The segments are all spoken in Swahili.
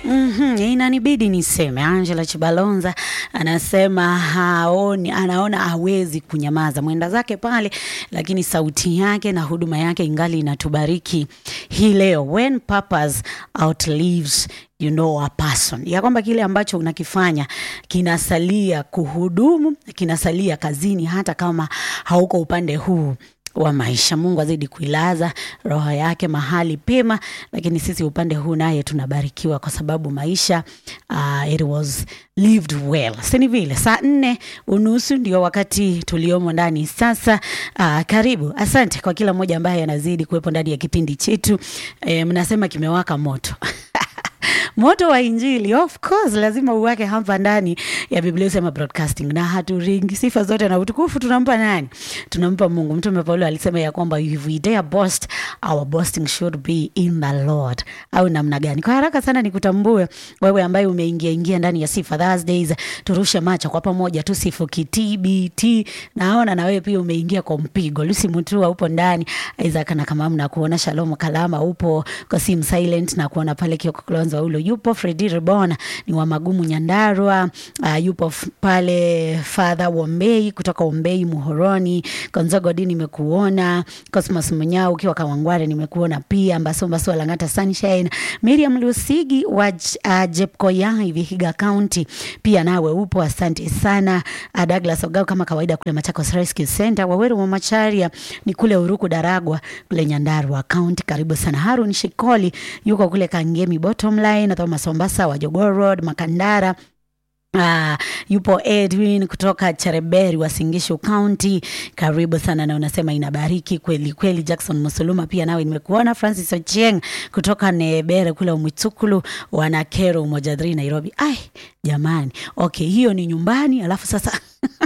Mm-hmm, inanibidi niseme. Angela Chibalonza anasema haoni, anaona hawezi kunyamaza, mwenda zake pale, lakini sauti yake na huduma yake ingali inatubariki hii leo. When purpose outlives you know a person, ya kwamba kile ambacho unakifanya kinasalia kuhudumu, kinasalia kazini, hata kama hauko upande huu wa maisha. Mungu azidi kuilaza roho yake mahali pema, lakini sisi upande huu naye tunabarikiwa kwa sababu maisha uh, it was lived well, sini vile. Saa nne unusu ndio wakati tuliomo ndani sasa. Uh, karibu, asante kwa kila mmoja ambaye anazidi kuwepo ndani ya kipindi chetu. E, mnasema kimewaka moto moto wa Injili, of course lazima uwake hapa ndani ya Biblia Usema Broadcasting, na haturingi. Sifa zote na utukufu tunampa nani? Tunampa Mungu. Mtume Paulo alisema ya kwamba if we dare boast our boasting should be in the Lord, au namna gani? Kwa haraka sana nikutambue wewe ambaye umeingia ingia ndani ya Sifa Thursdays, turushe macho kwa pamoja, tusifu kitbt. Naona na wewe pia umeingia kwa mpigo. Lucy Mutua upo ndani, Isaac na kama mna kuona, Shalom Kalama upo kwa sim silent na kuona pale Kioko Klonzo ulo yupo Fredi Rebona ni wa Magumu Nyandarua. Uh, yupo f- pale Father Wombei kutoka Wombei Muhoroni. Konzogodi nimekuona. Cosmos Munyao ukiwa Kawangware nimekuona pia. Mbasomba Swa Langata Sunshine. Miriam Lusigi wa J- uh, Jepkoyai Vihiga County pia nawe upo, asante sana. Uh, Douglas Ogao kama kawaida kule Machakos Rescue Center. Waweru wa Macharia ni kule Uruku Daragwa kule Nyandarua County, karibu sana. Harun Shikoli yuko kule Kangemi Bottom Line, Thomas Ombasa wa Jogoo Road Makandara. Uh, yupo Edwin kutoka Chereberi wa Singishu County, karibu sana na unasema inabariki kweli kweli. Jackson Musuluma pia nawe nimekuona. Francis Ochieng kutoka Nebere kule Umwitukulu wanakero Umoja 3 Nairobi. Ai jamani, okay, hiyo ni nyumbani, alafu sasa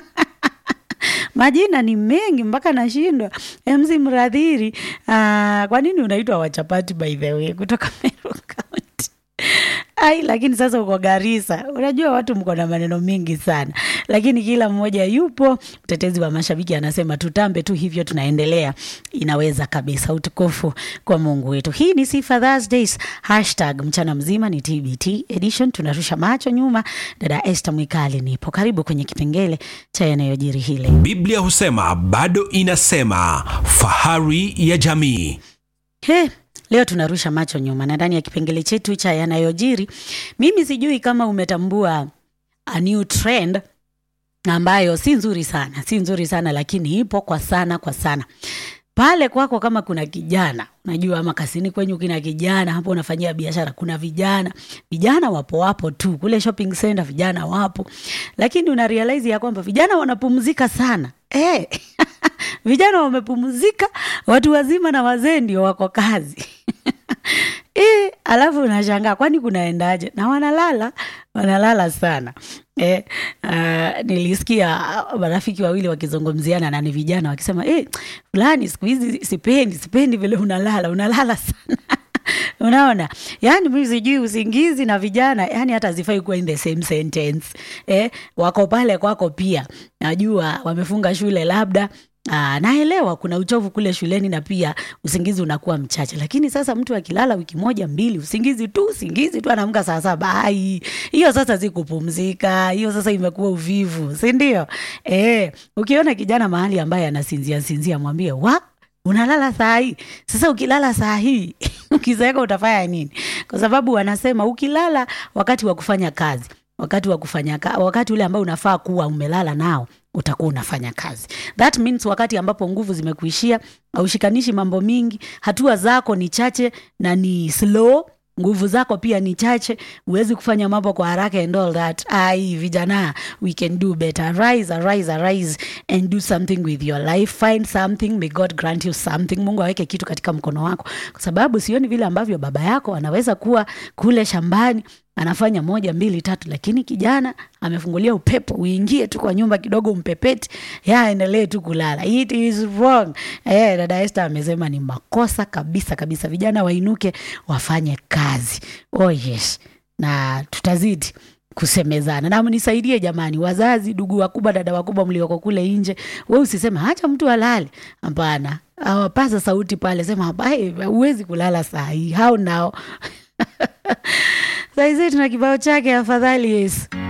majina ni mengi mpaka nashindwa. MC Mradhiri, uh, kwa nini unaitwa wachapati by the way kutoka Meru County? Ai, lakini sasa uko Garissa, unajua watu mko na maneno mengi sana, lakini kila mmoja yupo. Mtetezi wa mashabiki anasema tutambe tu hivyo, tunaendelea. Inaweza kabisa. Utukufu kwa Mungu wetu. Hii ni Sifa Thursdays, hashtag mchana mzima ni TBT edition. Tunarusha macho nyuma. Dada Esther Mwikali nipo, karibu kwenye kipengele cha yanayojiri hile Biblia husema bado inasema, fahari ya jamii. He, leo tunarusha macho nyuma na ndani ya kipengele chetu cha yanayojiri, mimi sijui kama umetambua a new trend ambayo si nzuri sana, si nzuri sana lakini ipo kwa sana kwa sana pale kwako. Kama kuna kijana unajua, ama kasini kwenyu kina kijana hapo unafanyia biashara, kuna vijana vijana wapo wapo tu kule shopping center, vijana wapo, lakini una realize ya kwamba vijana wanapumzika sana eh. vijana wamepumzika, watu wazima na wazee ndio wako kazi e, alafu unashangaa kwani kunaendaje? Na wanalala wanalala sana e, uh, nilisikia marafiki wawili wakizungumziana na ni vijana wakisema e, fulani siku hizi sipendi sipendi vile unalala unalala sana unaona yani mi sijui usingizi na vijana yani hata zifai kuwa in the same sentence eh, wako pale kwako pia najua wamefunga shule labda Aa, naelewa kuna uchovu kule shuleni na pia usingizi unakuwa mchache, lakini sasa mtu akilala wiki moja mbili, usingizi tu usingizi tu, anaamka saa saba, ai, hiyo sasa si kupumzika, hiyo sasa imekuwa uvivu, si ndio? Eh, ukiona kijana mahali ambaye anasinzia sinzia, mwambie wa unalala saa hii. Sasa ukilala saa hii ukizeeka utafanya nini? Kwa sababu wanasema ukilala wakati wa kufanya kazi wakati wa kufanya ka, wakati ule ambao unafaa kuwa umelala nao utakuwa unafanya kazi. That means wakati ambapo nguvu zimekuishia, haushikanishi mambo mingi, hatua zako ni chache na ni slow nguvu zako pia ni chache, huwezi kufanya mambo kwa haraka and all that. Ai, vijana, we can do better. Rise, arise, arise and do something with your life. Find something, may God grant you something. Mungu aweke kitu katika mkono wako, kwa sababu sioni vile ambavyo baba yako anaweza kuwa kule shambani anafanya moja mbili tatu, lakini kijana amefungulia upepo, uingie tu kwa nyumba kidogo, umpepeti ya aendelee tu kulala. It is wrong. Eh, dada Esther amesema ni makosa kabisa kabisa. Vijana wainuke wafanye kazi. Oh yes, na tutazidi kusemezana na mnisaidie jamani, wazazi, ndugu wakubwa, dada wakubwa mlioko kule nje, we usiseme hacha mtu alale. Hapana, awapaza sauti pale, sema "Hai, huwezi kulala saa hii, hao nao saizi tuna kibao chake afadhali Yesu.